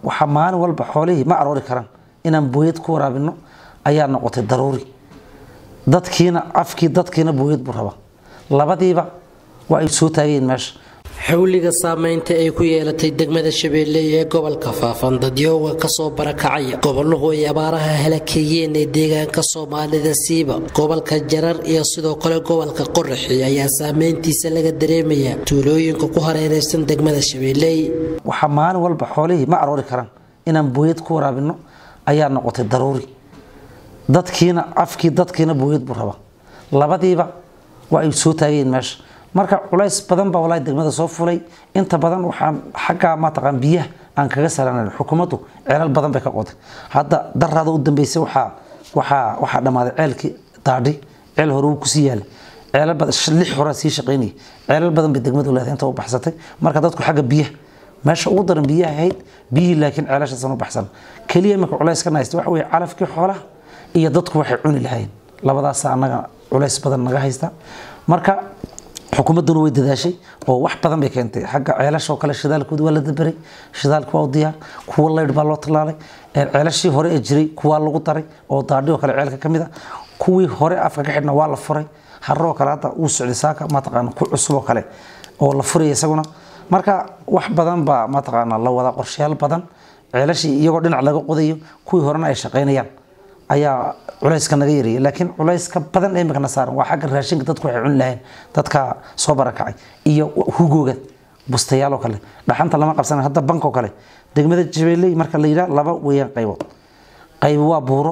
waxaa maalin walba xoolihii ma aroori karaan inaan booyad ku waraabino ayaa noqotay daruuri dadkiina afkii dadkiina booyad buu rabaa labadiiba waa ay soo taagayeen meesha xawliga saameynta ay ku yeelatay degmada shabeelle ee gobolka faafan dadyooga kasoo barakacaya gobolluhu ay abaaraha halakeeyeen ee deegaanka soomaalida siiba gobolka jarar iyo sidoo kale gobolka qoraxi ayaa saameyntiisa laga dareemayaa tuulooyinka ku hareereysan degmada shabeelle waxaa maalin walba xoolihii ma aroori karaan inaan booyad ku waraabino ayaa noqotay daruuri dadkiina afkii dadkiina booyad buu rabaa labadiiba waa ay soo taagayeen meesha marka culays badan baa walaahi degmada soo fulay inta badan waxaan xaggaa mataqaan biyaha aan kaga salaanayn xukuumaddu ceelal badan bay ka qoday hadda daraada u dambeysay waxaa waxaa waxaa dhammaaday ceelkii daadhi ceel hore wuu kusii yaalay ceelal badan lix horaa sii shaqaynayay ceelal badan bay degmadu leedahay inta u baxsatay marka dadku xagga biyaha meesha ugu daran biyaha ahayd biyihii laakiin ceelashaasan u baxsan keliya iminka culays ka nahaysta waxa weeye calafkii xoolaha iyo dadku waxay cuni lahayn labadaasa annaga culays badan naga haysta marka xukuumadduna way dadaashay oo wax badan bay keentay xagga ceelasha oo kale shidaalkooda waa la daberay shidaalka waa u diyaar kuwa laydh baa loo tallaalay ceelashii hore ee jiray kuwaa lagu daray oo daadhi oo kale ceelka ka mid a kuwii hore afka ka xidhna waa la furay harro oo kale hadda uu socday saaka mataqaana ku cusub oo kale oo la furaya isaguna marka wax badan baa mataqaana la wada qorshayaal badan ceelashii iyagoo dhinac laga qodayo kuwii horena ay shaqaynayaan ayaa culayska naga yareeyay laakiin culayska badan ee imikana saaran waa xagga raashinka dadku waxay cuni lahayn dadka soo barakacay iyo hugooga bustayaal oo kale dhaxanta lama qabsana hadda bank oo kale degmada jabeeley marka la yidhaha laba weeyaan qaybood qayb waa buuro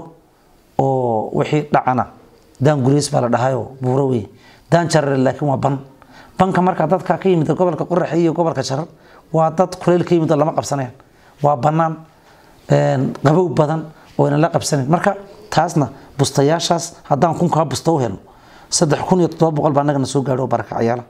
oo wixii dhacana daan gulays baa la dhahayoo buuro weeye daan jarare laakiin waa ban banka marka dadka ka yimid gobolka qoraxe iyo gobolka jarar waa dad kuleyl ka yimid oo lama qabsanayaan waa bannaan qabow badan oo aynan la qabsanayn marka taasna bustayaashaas haddaan kunkaa busta u helno saddex kun iyo toddoba boqol baa annagana soo gaadho oo barakacayaala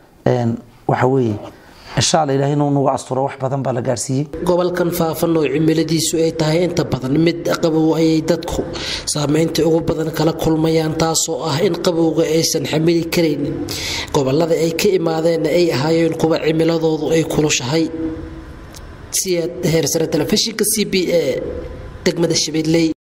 waxa weeye insha alla ilahay inuu nagu asturo wax badan baa la gaarsiiyey gobolkan faafan oo cimiladiisu ay tahay inta badan mid qabow ayay dadku saameynta ugu badan kala kulmayaan taasoo ah in qabowga aysan xamili karaynin gobolada ay ka imaadeenna ay ahaayeen kuwa cimiladoodu ay kulushahay siyaad heersare telefishinka c b a degmada shabeelley